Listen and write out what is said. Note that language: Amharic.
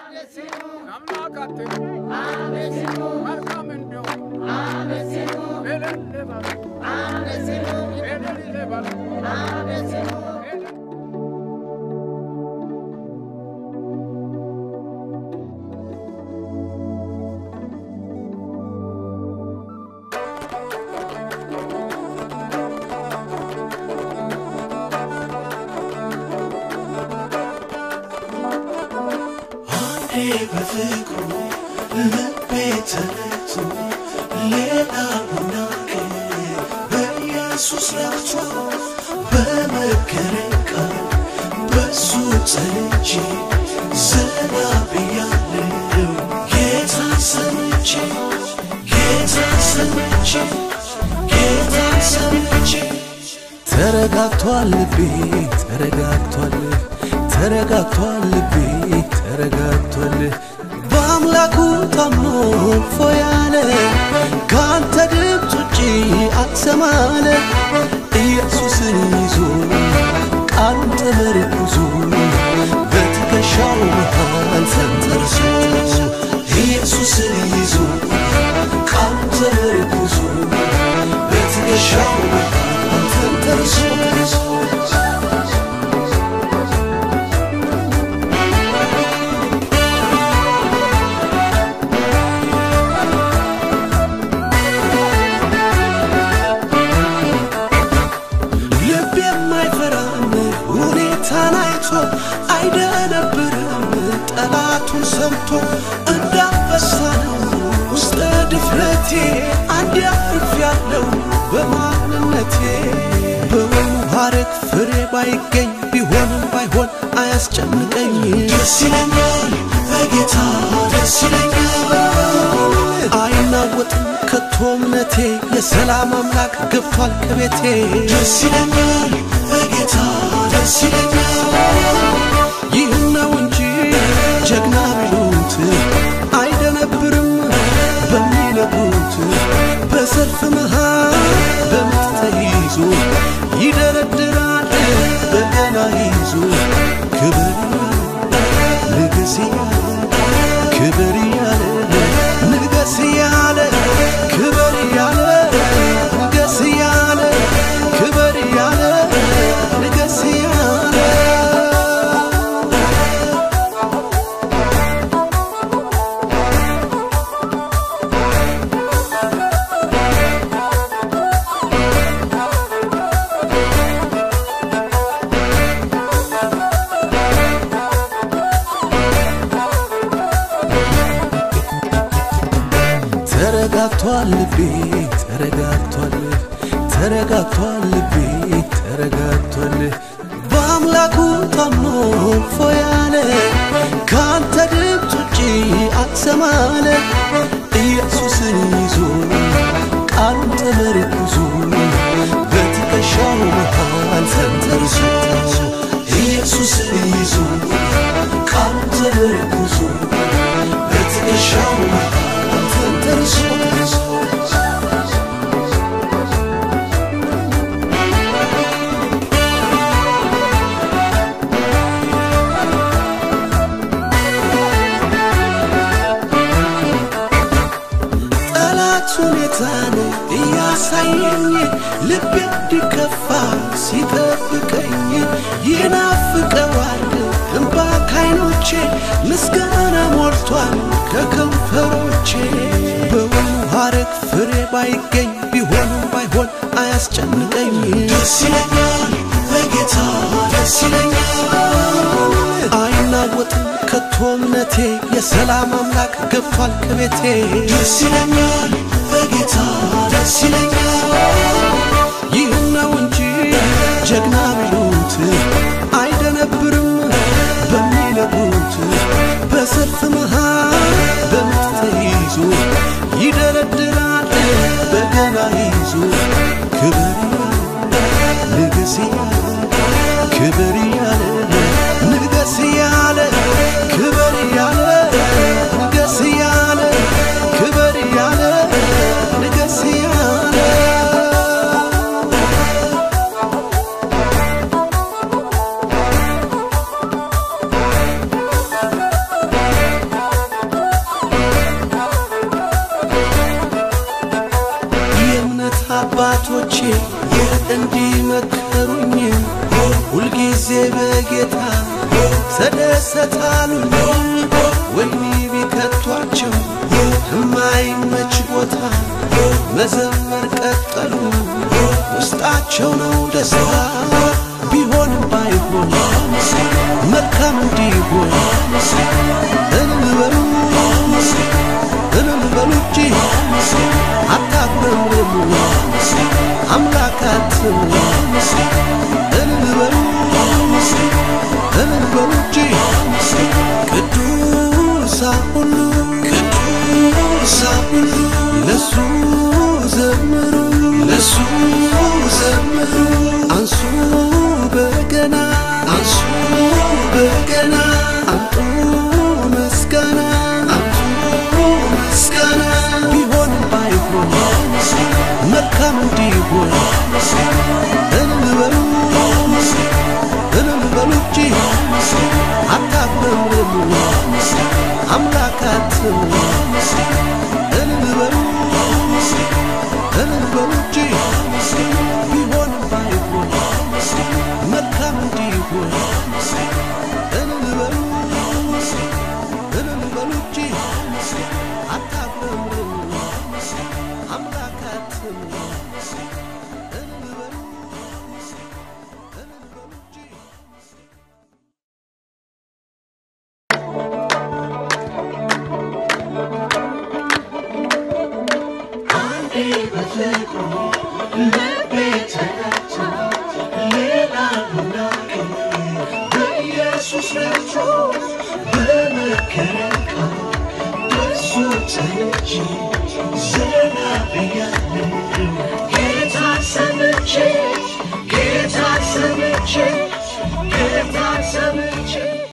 ለአምላካችን መልካም እንዲሆን እልል በሉ እልል በሉ እልል አንዴ በፍቅሩ ልቤ ተነክቶ ሌላ ቡናቅ በኢየሱስ ረክቶ በመከረኝ ቃል በሱ ጸንቼ ዘና ብያለሁ ጌታን ሰምቼ ጌታን ሰምቼ ጌታን ሰምቼ ተረጋግቷል ልቤ ተረጋግቷል ተረጋግቷል ልቤ ተረጋግቷል በአምላኩ ታምኖ ፎያለ ከአንተ ድምፅ ውጪ አትሰማለ ኢየሱስን ይዞ ቃሉን ተመርኩዞ በትከሻው መሃል ተንተርሶ ኢየሱስን ይዞ ቃሉን ተመርኩዞ በትከሻው መሃል ተንተርሶ ልብ የማይፈራም ሁኔታን አይቶ አይደነብርም ጠላቱን ሰምቶ እንዳንበሳ ነው ውስጠ ድፍረቴ አንድ አርፍ ያለው በማንነቴ በወይኑ ሐረግ ፍሬ ባይገኝ ቢሆንም ባይሆን አያስጨንቀኝ ደስ ይለኛል በጌታ ደስ ይለኛል አይናወጥም ከቶ እምነቴ የሰላም አምላክ ገብቷል ከቤቴ ደስ ይለኛል በጌታ ደስ ይለኛል ይህን ነው እንጂ ጀግና ቢሉት አይደነብርም በሚነግሩት በሰልፍ መሃል በምት ተይዞ ይደረድራል በገና ይዞ ክብር ንግስ እያለ ክብር እያለ ንገስ እያለ ክብር እያለ ንገስ እያለ ክብር እያለ ንገስ እያለ ተረጋግቷል ልቤ ተረጋግቷል ተረጋግቷል ልቤ ተረጋግቷል በአምላኩ ታምኖ ፎያለ ከአንተ ድምፅ ውጪ አትሰማለ ኢየሱስን ይዞ ቃሉን ተመርኩዞ በትከሻው መሃል ተንተርሶ ኢየሱስን ይዞ ቃሉን ተመርኩዞ በትከሻው መሃል ተንተርሶ ጠላት ሁኔታን እያሳየኝ ልቤ እንዲከፋ ሲጠብቀኝ ይናፍቀዋል እንባ ካይኖቼ ምስጋና ሞልቷል ከከንፈሮቼ በወይኑ ሐረግ ፍሬ ባይገኝ ቢሆንም ባይሆን አያስጨንቀኝ ደስ ይለኛል በጌታ ደስ ይለኛል አይናወጥም ከቶ እምነቴ የሰላም አምላክ ገብቷል ከቤቴ ደስ ይለኛል በጌታ ደስ ይለኛል ይህን ነው እንጂ ጀግና ቢሉት አይደነብርም በሚነግሩት በሰልፍ መሃል በምት ተይዞ ይደረድራል በገና ይዞ ክብር ንግስ እያለ ክብር እያለ ንገስ እያለ ክብር እያለ ንገስ እያለ ክብር እያለ ንገስ እያለ አባቶቼ እንዲመከሩኝ ሁልጊዜ በጌታ ተደሰታሉኝ ወህኒ ቢከቷቸው የማይመች ቦታ መዘመር ቀጠሉ ውስጣቸው ነው ደስታ ቢሆንም ባይሆን መልካም እንዲሆን እልል በሉ እልል በሉ እንጂ አታፍረሙ አምላካትም እልል በሉ እልል በሉ እንጂ ቅዱሳን ሁሉ ቅዱሳን ሁሉ ለሱ ዘምሩ ለሱ ዘምሩ አንሱ በገና አንሱ በገና አምጡ ምስጋና አምጡ ምስጋና ቢሆንም ባይሆን መልካም እንዲሆን እልል በሉ እልል በሉ እንጂ አታፍረሙ አምላካትም እልል በሉ እልል በሉ እንጂ ቢሆንም ባይሆን መልካም እንዲሆን እልል በሉ እልል በሉ እንጂ አታፍረሙ አምላካትም እልል በሉ እልል በሉ እንጂ አንዴ በፍቅሩ ልቤ ተረታ ሌላ ሁናቄ በኢየሱስ ረድቶ በመከረኝ ቃል በሱ ተይዤ ዘና ብያለሁ ጌታ ሰምቼ ጌታ ሰምቼ